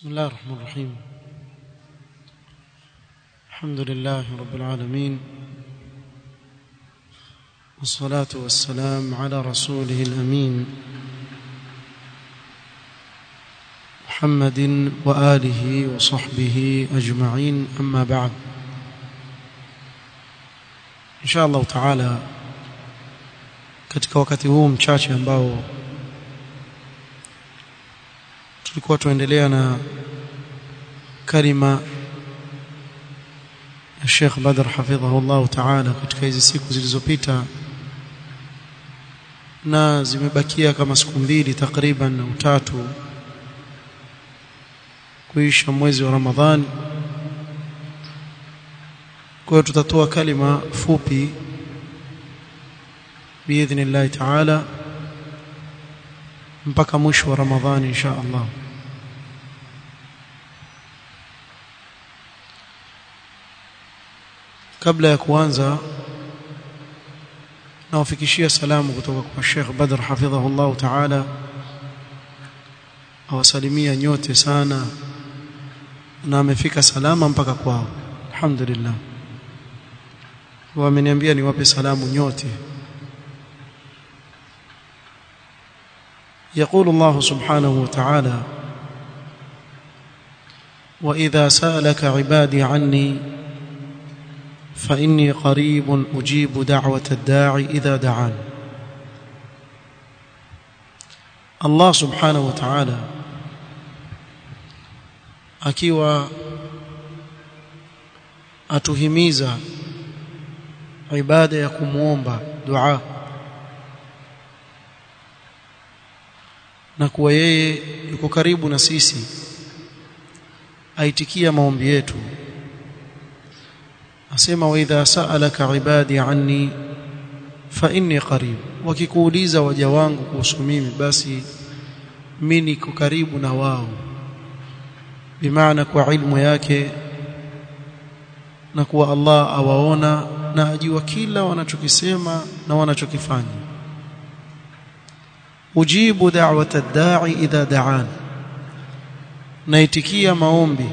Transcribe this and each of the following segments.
بسم الله الرحمن الرحيم الحمد لله رب العالمين والصلاة والسلام على رسوله الأمين محمد وآله وصحبه أجمعين أما بعد إن شاء الله تعالى katika wakati huu mchache ambao tulikuwa tuendelea na kalima ya Sheikh Badr hafidhahullah ta'ala katika hizi siku zilizopita na zimebakia kama siku mbili takriban au tatu kuisha mwezi wa Ramadhani kwa hiyo tutatoa kalima fupi biidhnillah ta'ala mpaka mwisho wa Ramadhani insha Allah kabla ya kuanza nawafikishia salamu kutoka kwa Sheikh Badr hafidhahullah ta'ala awasalimia nyote sana na amefika salama mpaka kwao alhamdulillah wameniambia niwape salamu nyote يقول الله سبحانه وتعالى وإذا سألك عبادي عني فإني قريب أجيب دعوة الداعي إذا دعان الله سبحانه وتعالى akiwa atuhimiza ibada ya kumuomba dua na kuwa yeye yuko karibu na sisi aitikia maombi yetu asema wa idha sa'alaka ibadi anni fa inni qarib wakikuuliza waja wangu kuhusu mimi basi mimi niko karibu na wao bimaana kwa ilmu yake na kuwa Allah awaona na ajua kila wanachokisema na wanachokifanya ujibu da'wata ad-da'i idha da'an naitikia maombi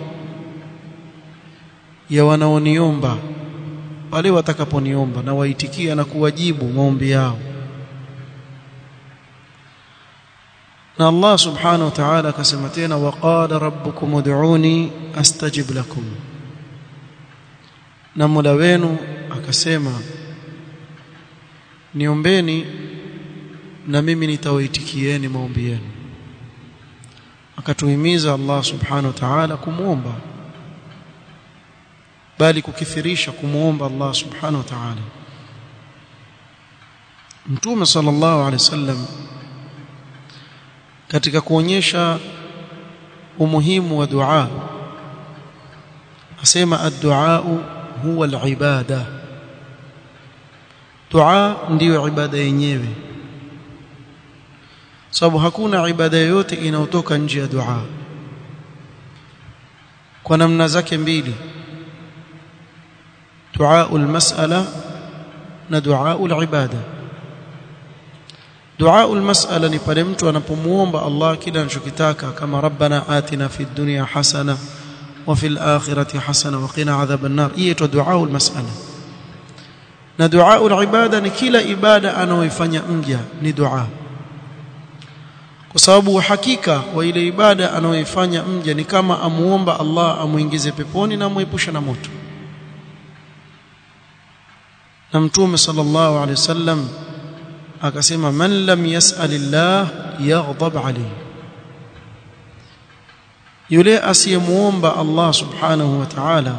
ya wanaoniomba wale watakaponiomba na waitikia na kuwajibu maombi yao na Allah subhanahu wa ta'ala akasema tena waqala rabbukum ud'uni astajib lakum na Mola wenu akasema niombeni na mimi nitawaitikieni maombi yenu akatuhimiza Allah subhanahu wa ta'ala kumuomba bali kukithirisha kumuomba Allah subhanahu wa ta'ala Mtume sallallahu alaihi wasallam katika kuonyesha umuhimu wa dua asema ad-du'a huwa al-ibada dua ndiyo ibada yenyewe sababu hakuna ibada yoyote inayotoka nje ya dua kwa namna zake mbili dua almas'ala na dua alibada dua almas'ala ni pale mtu anapomuomba Allah kile anachokitaka kama rabbana atina fid dunya hasana wa fil akhirati hasana wa qina adhaban nar hiyo ndio dua almas'ala na dua alibada ni kila ibada anayoifanya mja ni dua kwa sababu hakika wa ile ibada anayoifanya mja ni kama amuomba Allah amuingize peponi na amuepusha na moto na mtume sallallahu alaihi wasallam akasema man lam yas'alillah yaghdab alayhi yule asiyemuomba Allah subhanahu wa ta'ala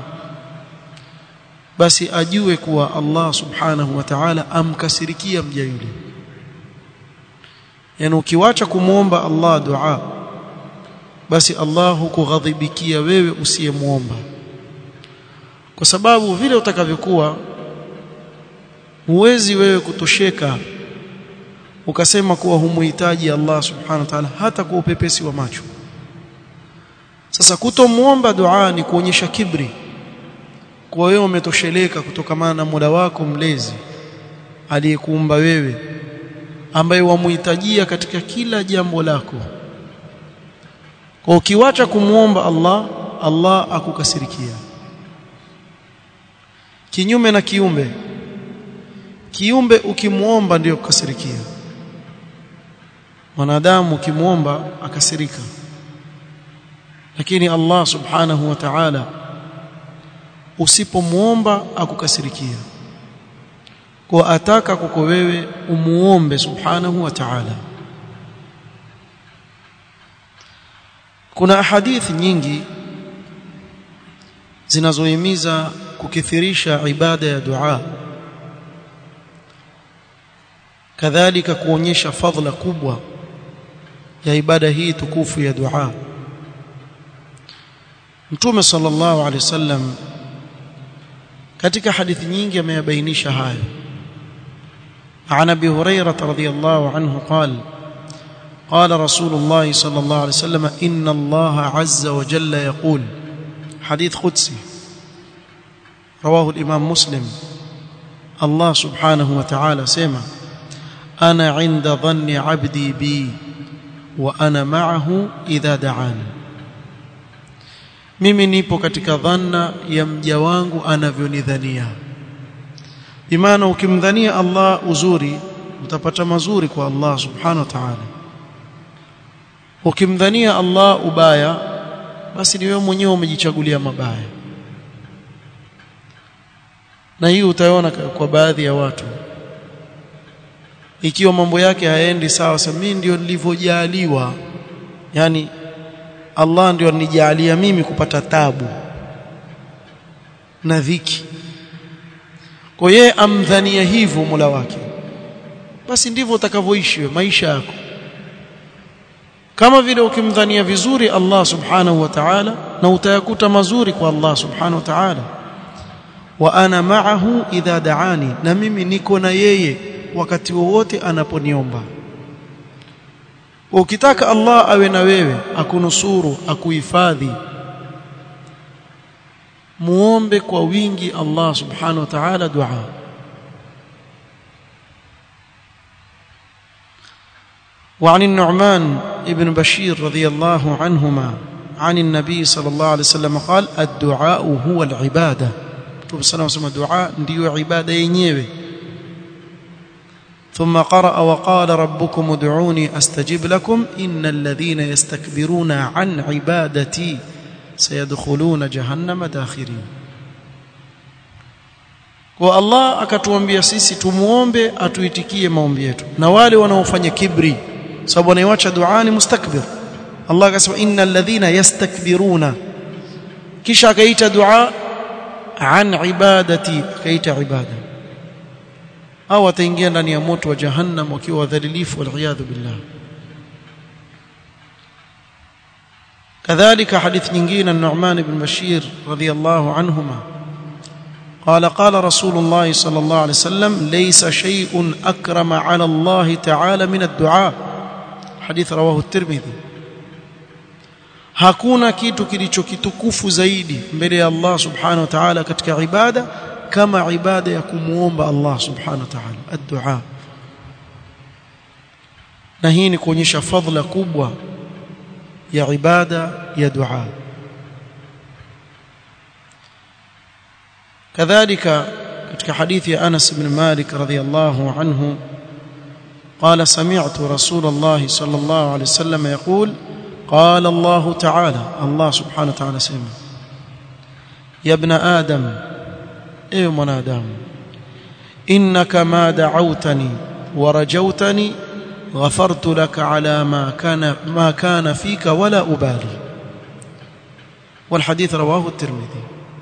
basi ajue kuwa Allah subhanahu wa ta'ala amkasirikia mja yule yani ukiwacha kumuomba Allah dua basi Allah hukughadhibikia wewe usiyemuomba kwa sababu vile utakavyokuwa huwezi wewe kutosheka ukasema kuwa humuhitaji Allah subhanahu wa ta'ala hata kwa upepesi wa macho sasa kutomuomba dua ni kuonyesha kibri kwa wewe umetosheleka kutokamana na Mola wako mlezi aliyekuumba wewe ambaye wamuhitajia katika kila jambo lako kwa ukiwacha kumuomba Allah Allah akukasirikia kinyume na kiumbe kiumbe ukimuomba ndiyo kukasirikia mwanadamu ukimuomba akasirika lakini Allah subhanahu wa ta'ala usipomuomba akukasirikia kwa ataka kuko wewe umuombe subhanahu wa ta'ala kuna hadithi nyingi zinazohimiza kukithirisha ibada ya dua kadhalika kuonyesha fadhila kubwa ya ibada hii tukufu ya dua Mtume sallallahu alaihi wasallam katika hadithi nyingi ameyabainisha hayo عن ابي هريره رضي الله عنه قال قال رسول الله صلى الله عليه وسلم ان الله عز وجل يقول حديث قدسي رواه الامام مسلم الله سبحانه وتعالى سمع انا عند ظن عبدي بي وانا معه اذا دعاني mimi nipo katika dhanna ya mja wangu anavyonidhania imana ukimdhania Allah uzuri utapata mazuri kwa Allah subhanahu wa ta'ala ukimdhania Allah ubaya basi ni wewe mwenyewe umejichagulia mabaya na hii utaona kwa baadhi ya watu ikiwa mambo yake hayaendi sawa sasa mimi ndio nilivyojaliwa yani Allah ndio anijalia mimi kupata tabu na dhiki kwa yeye amdhania hivyo Mola wake basi ndivyo utakavyoishi maisha yako kama vile ukimdhania vizuri Allah subhanahu wa ta'ala na utayakuta mazuri kwa Allah subhanahu wa ta'ala wa ana ma'ahu idha da'ani na mimi niko na yeye wakati wowote anaponiomba ukitaka Allah awe na wewe akunusuru akuhifadhi muombe kwa wingi Allah subhanahu wa ta'ala dua وعن النعمان ابن بشير رضي الله عنهما عن النبي صلى الله عليه وسلم قال الدعاء هو العبادة Mtume sana wasema dua ndiyo ibada yenyewe ثم قرأ وقال ربكم ادعوني استجب لكم ان الذين يستكبرون عن عبادتي سيدخلون جهنم داخرين kwa Allah akatuambia sisi tumuombe atuitikie maombi yetu na wale wanaofanya kibri sababu anaiacha dua ni mustakbir Allah akasema innal ladhina yastakbiruna kisha akaita dua an ibadati akaita ibada au wataingia ndani ya moto wa jahannam wakiwa wadhalilifu waliyadhu billah كذلك حديث nyingine النعمان بن بشير رضي الله عنهما قال قال رسول الله صلى الله عليه وسلم ليس شيء أكرم على الله تعالى من الدعاء حديث رواه الترمذي hakuna kitu kilichokitukufu zaidi mbele ya Allah subhanahu wa ta'ala katika ibada kama ibada ya kumuomba Allah subhanahu wa ta'ala ad-du'a na hii ni kuonyesha fadhila kubwa ya ibada ya dua كذلك katika hadithi ya Anas ibn Malik radhiyallahu anhu قال سمعت رسول الله صلى الله عليه وسلم يقول قال الله تعالى الله سبحانه وتعالى سمع يا ابن آدم ايوه من آدم إنك ما دعوتني ورجوتني غفرت لك على ما كان ما كان فيك ولا أبالي والحديث رواه الترمذي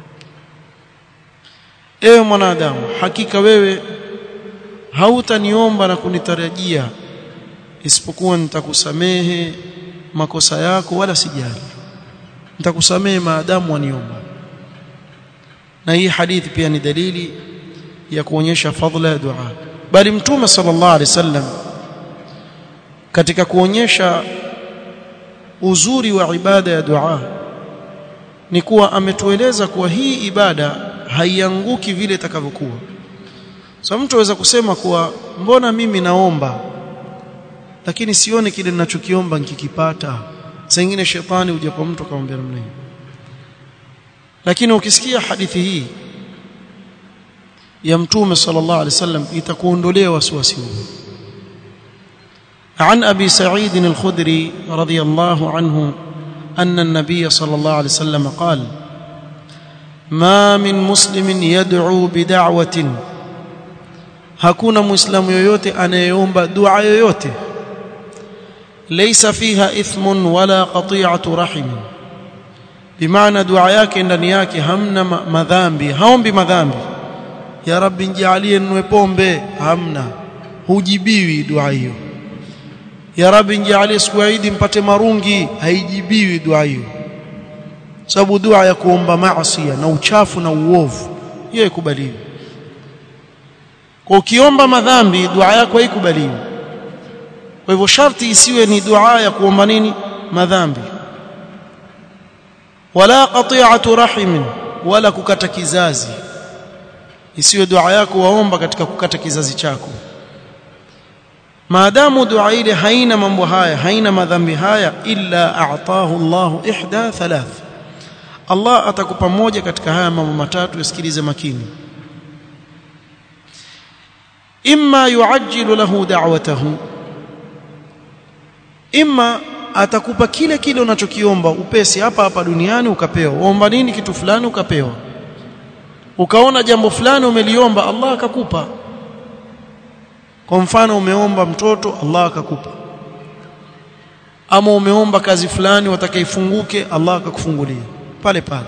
ewe mwanadamu hakika wewe hautaniomba na kunitarajia isipokuwa nitakusamehe makosa yako wala sijali nitakusamehe maadamu waniomba na hii hadithi pia ni dalili ya kuonyesha fadhila ya dua bali mtume sallallahu alaihi wasallam katika kuonyesha uzuri wa ibada ya dua ni kuwa ametueleza kuwa hii ibada haianguki vile itakavyokuwa so mtu aweza kusema kuwa mbona mimi naomba lakini sioni kile ninachokiomba nikikipata sengine shetani huja kwa mtu akamwambia namna hiyo lakini ukisikia hadithi hii ya mtume sallallahu alaihi wasallam itakuondolea wasiwasi huu عن ابي سعيد الخدري رضي الله عنه ان النبي صلى الله عليه وسلم قال ما من مسلم يدعو بدعوه hakuna muislamu yoyote anayeomba dua yoyote laysa fiha ithmun wala qati'atu rahim bimaana dua yake ndani yake hamna madhambi haombi madhambi ya rabbi nijalie ninwe pombe hamna hujibiwi dua hiyo ya rabbi nijalie siku ya Eid mpate marungi haijibiwi dua hiyo sababu dua ya kuomba maasi na uchafu na uovu hiyo ikubaliwi kwa ukiomba madhambi dua yako haikubaliwi kwa hivyo sharti isiwe ni dua ya kuomba nini madhambi wala qati'atu rahim wala kukata kizazi isiwe dua yako waomba katika kukata kizazi chako maadamu dua ile haina mambo haya haina madhambi haya illa a'tahu Allahu ihda thalath Allah atakupa moja katika haya mambo matatu yasikilize makini imma yuajjilu lahu da'watahu imma atakupa kile kile unachokiomba upesi hapa hapa duniani ukapewa uomba nini kitu fulani ukapewa ukaona jambo fulani umeliomba Allah akakupa kwa mfano umeomba mtoto Allah akakupa ama umeomba kazi fulani watakaifunguke Allah akakufungulia pale pale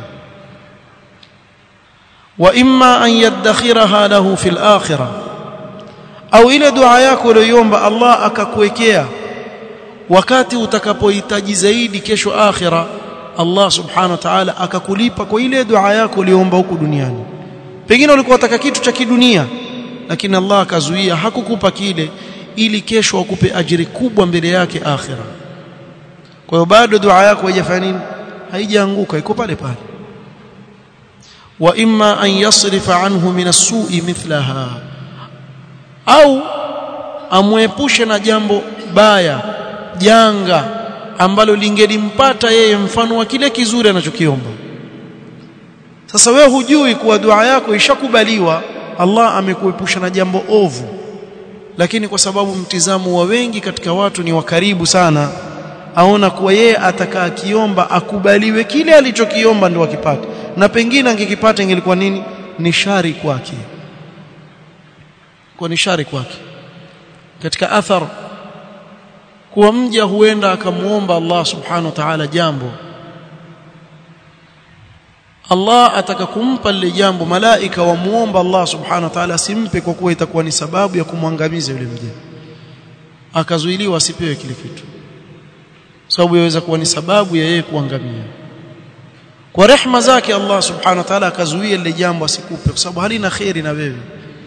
wa imma an yadakhiraha lahu fil akhirah au ile dua yako uliyoomba Allah akakuwekea wakati utakapohitaji zaidi kesho akhira Allah subhanahu wa ta'ala akakulipa kwa ile dua yako uliyoomba huku duniani pengine ulikuwa unataka kitu cha kidunia lakini Allah akazuia hakukupa kile ili kesho akupe ajiri kubwa mbele yake akhira kwa hiyo bado dua yako haijafanya nini haijaanguka iko pale pale wa imma an yasrifa anhu min as-su'i mithlaha au amwepushe na jambo baya janga ambalo lingelimpata yeye mfano wa kile kizuri anachokiomba sasa wewe hujui kuwa dua yako ishakubaliwa Allah amekuepusha na jambo ovu lakini kwa sababu mtizamo wa wengi katika watu ni wa karibu sana aona kuwa yeye atakaa kiomba akubaliwe kile alichokiomba ndio akipate na pengine angekipata ingelikuwa nini ni shari kwake kwa ni shari kwake katika athar kuwa mja huenda akamuomba Allah subhanahu wa ta'ala jambo Allah ataka kumpa lile jambo malaika wamuomba Allah subhanahu wa ta'ala simpe kwa kuwa itakuwa ni sababu ya kumwangamiza yule mja akazuiliwa asipewe kile kitu sababu yaweza kuwa ni sababu ya yeye kuangamia kwa rehma zake Allah subhanahu wa ta'ala akazuia lile jambo asikupe kwa sababu halina khairi na wewe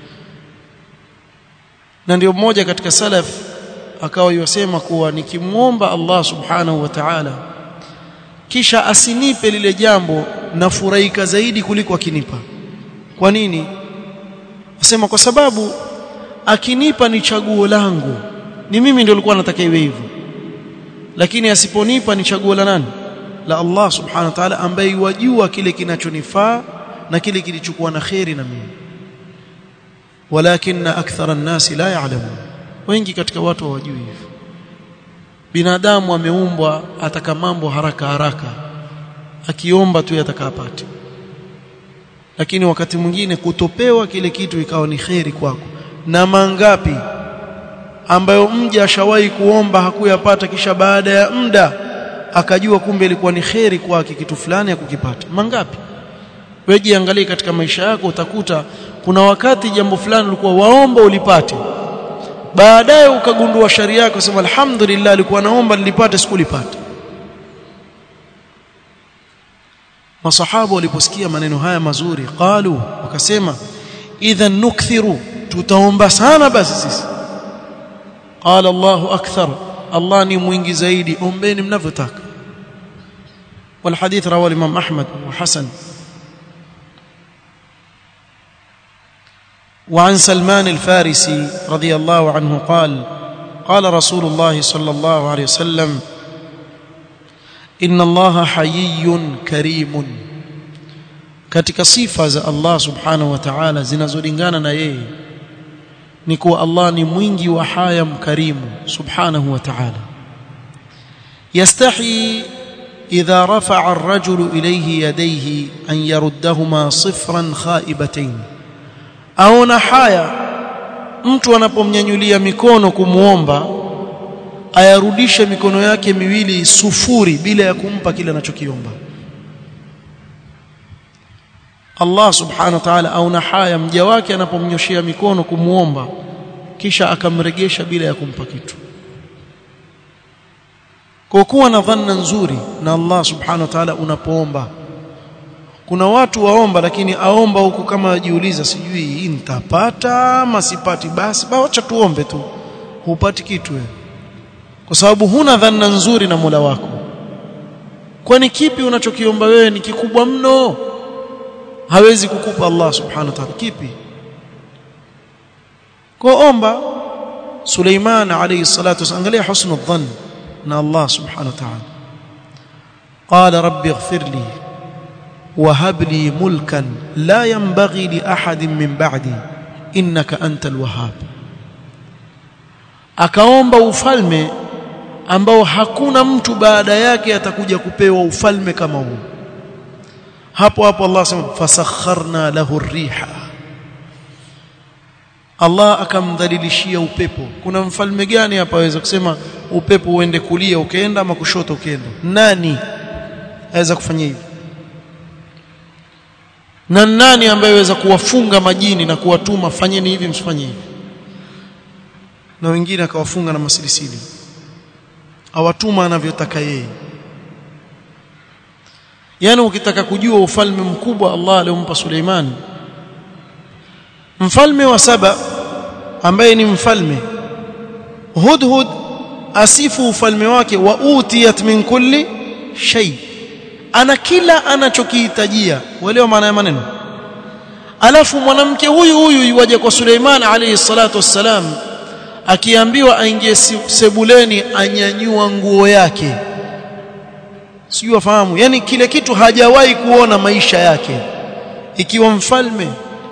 na ndio mmoja katika salaf akawa yosema kuwa nikimuomba Allah subhanahu wa ta'ala kisha asinipe lile jambo na furahika zaidi kuliko akinipa kwa nini asema kwa sababu akinipa ni chaguo langu ni mimi ndio nilikuwa nataka iwe hivyo lakini asiponipa ni chaguo la nani la Allah subhanahu wa ta'ala ambaye yajua kile kinachonifaa na kile kilichokuwa na khairi na mimi walakin akthara an-nasi la ya'lamun wengi katika watu hawajui hivyo binadamu ameumbwa ataka mambo haraka haraka akiomba tu yatakapata lakini wakati mwingine kutopewa kile kitu ikawa ni kheri kwako na mangapi ambayo mja ashawahi kuomba hakuyapata kisha baada ya muda akajua kumbe ilikuwa ni kheri kwake kitu fulani ya kukipata mangapi wewe jiangalie katika maisha yako utakuta kuna wakati jambo fulani ulikuwa waomba ulipate baadaye ukagundua sharia yako sema alhamdulillah alikuwa naomba nilipate sikulipata masahaba waliposikia maneno haya mazuri qalu wakasema idhan nukthiru tutaomba sana basi sisi qala Allahu akthar Allah ni mwingi zaidi ombeni mnavyotaka والحديث رواه الامام احمد وحسن وعن سلمان الفارسي رضي الله عنه قال قال رسول الله صلى الله عليه وسلم inna allaha hayyun karimun katika sifa za Allah subhanahu wa ta'ala zinazolingana na yeye ni kuwa Allah ni mwingi wa haya mkarimu subhanahu wa ta'ala yastahi idha rafa'a ar-rajulu ilayhi yadayhi an yaruddahuma sifran khaibatayn aona haya mtu anapomnyanyulia mikono kumuomba ayarudishe mikono yake miwili sufuri bila ya kumpa kile anachokiomba Allah subhanahu wa ta'ala auna haya mja wake anapomnyoshia mikono kumuomba kisha akamregesha bila ya kumpa kitu kwa kuwa na dhanna nzuri na Allah subhanahu wa ta'ala unapoomba kuna watu waomba lakini aomba huku kama ajiuliza sijui hii nitapata ama sipati basi acha tuombe tu hupati kitu wewe kwa sababu huna dhanna nzuri na Mola wako kwani kipi unachokiomba wewe ni kikubwa mno hawezi kukupa Allah subhanahu wa ta'ala kipi kuomba Suleiman alayhi salatu wasallam angalia husnu dhann na Allah subhanahu wa ta'ala qala rabbi ighfir li وهب لي ملكا لا ينبغي لأحد من بعدي إنك أنت الوهاب akaomba ufalme ambao hakuna mtu baada yake atakuja kupewa ufalme kama huu hapo hapo Allah sema fasakharna lahu riha Allah akamdhalilishia upepo kuna mfalme gani hapa aweza kusema upepo uende kulia ukaenda ama kushoto ukaenda nani aweza kufanya hivyo na nani ambaye aweza kuwafunga majini na kuwatuma fanyeni hivi msifanye hivi na wengine akawafunga na masilisili awatuma anavyotaka yeye yani ukitaka kujua ufalme mkubwa Allah aliyompa Suleiman mfalme wa saba ambaye ni mfalme hudhud asifu ufalme wake wa utiyat min kulli shay ana kila anachokihitajia uelewa maana ya maneno alafu mwanamke huyu huyu yuwaje kwa Suleiman alayhi salatu wassalam akiambiwa aingie sebuleni anyanyua nguo yake sijui wafahamu yani kile kitu hajawahi kuona maisha yake ikiwa mfalme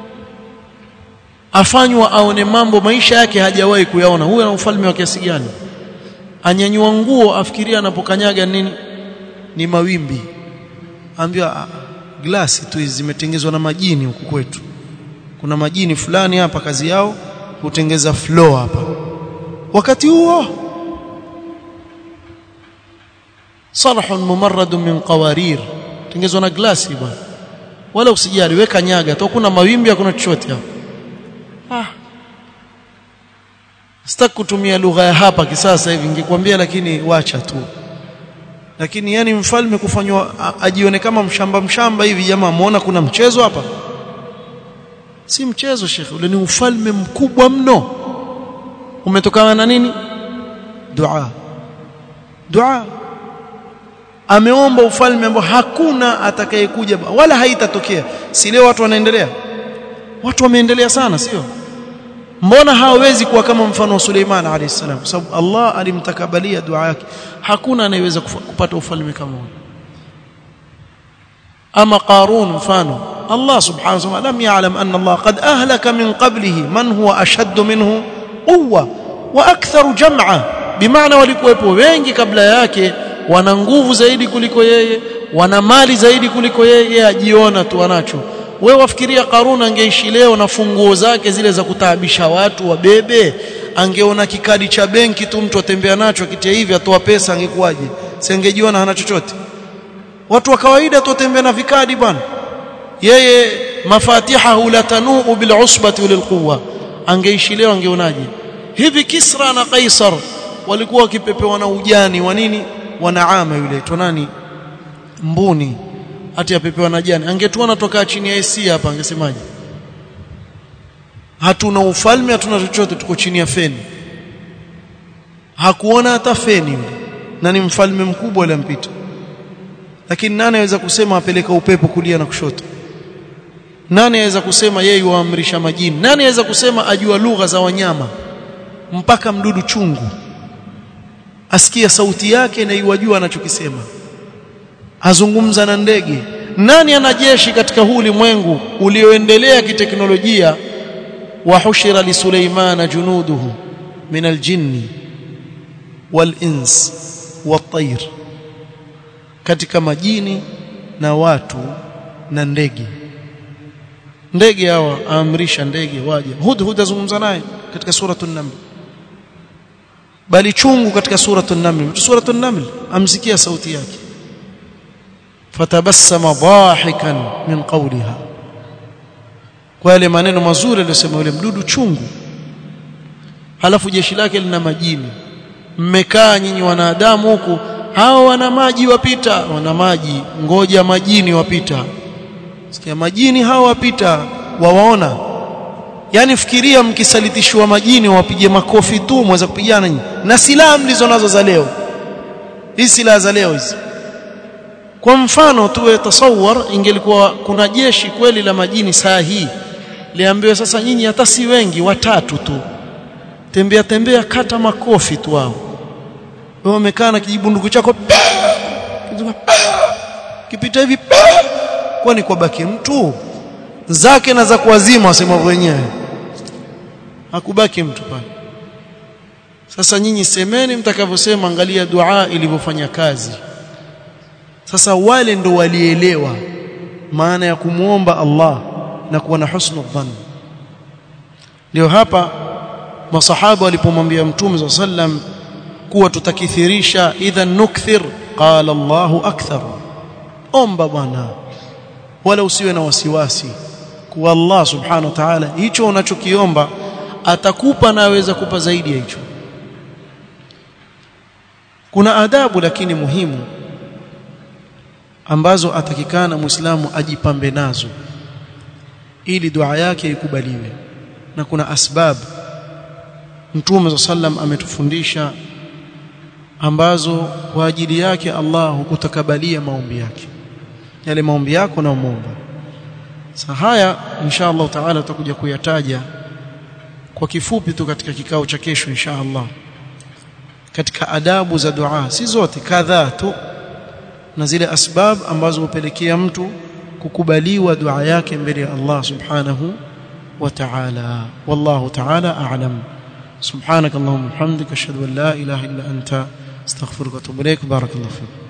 afanywa aone mambo maisha yake hajawahi kuyaona huyo ana ufalme wa kiasi gani anyanyua nguo afikiria anapokanyaga nini ni mawimbi ambiwa glasi tu zimetengezwa na majini huku kwetu kuna majini fulani hapa kazi yao hutengeza floor hapa wakati huo sarhun mumarrad min qawarir tengezwa na glasi bwana wala usijali weka nyaga tu kuna mawimbi hakuna chochote hapo ah sitaki kutumia lugha ya hapa kisasa hivi ningekwambia lakini wacha tu lakini yani mfalme kufanywa ajione kama mshamba mshamba hivi jamaa muona kuna mchezo hapa si mchezo shekhe ule ni ufalme mkubwa mno umetokana na nini dua dua ameomba ufalme ambao hakuna atakayekuja wala haitatokea si leo watu wanaendelea watu wameendelea sana sio mbona hawezi kuwa kama mfano wa Suleiman alayhi salam kwa sababu Allah alimtakabalia dua yake hakuna anayeweza kupata ufalme kama huo ama Qarun mfano Allah subhanahu wa ta'ala lam ya'lam anna Allah qad ahlaka min qablihi man huwa ashaddu minhu quwwa wa aktharu jam'a bimaana walikuwepo wengi kabla yake wana nguvu zaidi kuliko yeye wana mali zaidi kuliko yeye ajiona tu anacho wewe wafikiria Karun angeishi leo na funguo zake zile za kutaabisha watu wabebe angeona kikadi cha benki tu mtu atembea nacho akitia hivi atoa pesa angekuwaje singejiona hana chochote watu wa kawaida tu watembea na vikadi bwana yeye mafatihahu la tanuu bil usbati wal quwwa angeishi leo angeonaje hivi Kisra na Kaisar walikuwa wakipepewa na ujani wa nini wanaama yule tonani mbuni hati apepewa na jani angetuona toka chini ya AC hapa angesemaje hatuna ufalme hatuna chochote tuko chini ya feni hakuona hata feni yule na ni mfalme mkubwa alimpita lakini nani aweza kusema apeleka upepo kulia na kushoto nani aweza kusema yeye yuamrisha majini nani aweza kusema ajua lugha za wanyama mpaka mdudu chungu asikia sauti yake na iwajua anachokisema azungumza na ndege nani ana jeshi katika huu ulimwengu ulioendelea kiteknolojia wa hushira li Suleimana junuduhu min aljinni wal ins wat-tayr katika majini na watu na ndege ndege hawa aamrisha ndege waje hudhud azungumza naye katika suratul naml bali chungu katika suratul naml suratul naml amsikia sauti yake fatabassama dhahikan min qawliha kwa yale maneno mazuri aliyosema yule mdudu chungu halafu jeshi lake lina majini mmekaa nyinyi wanadamu huku hao wana maji wapita wana maji ngoja majini wapita sikia majini hao wapita wawaona yani fikiria mkisalitishwa majini wapige makofi tu mweza kupigana nyinyi na silaha mlizo nazo za leo hizi silaha za leo hizi kwa mfano tuwe tasawwar ingelikuwa kuna jeshi kweli la majini saa hii liambiwe sasa nyinyi hata si wengi watatu tu tembea tembea kata makofi tu wao wewe umekaa na kijibunduku chako kipita hivi kwani kwa baki mtu zake na za kuwazima wasema wenyewe hakubaki mtu pale sasa nyinyi semeni mtakavyosema angalia dua ilivyofanya kazi sasa wale ndo walielewa maana ya kumuomba Allah na kuwa na husnu dhann ndio hapa masahaba walipomwambia mtume sallam kuwa tutakithirisha idhan nukthir qala Allahu akthar omba bwana wala usiwe na wasiwasi kuwa Allah subhanahu wa ta'ala hicho unachokiomba atakupa na aweza kupa zaidi ya hicho kuna adabu lakini muhimu ambazo atakikana muislamu ajipambe nazo ili dua yake ikubaliwe na kuna asbab Mtume sallam ametufundisha ambazo kwa ajili yake Allah hukutakabalia maombi yake yale maombi yako na muomba sasa haya insha Allah taala tutakuja kuyataja kwa kifupi tu katika kikao cha kesho insha Allah katika adabu za dua si zote kadhaa tu na zile asbab ambazo hupelekea mtu kukubaliwa dua yake mbele ya Allah subhanahu wa ta'ala wallahu ta'ala a'lam سبحانك اللهم وبحمدك اشهد ان لا اله الا انت استغفرك واتوب اليك بارك الله فيك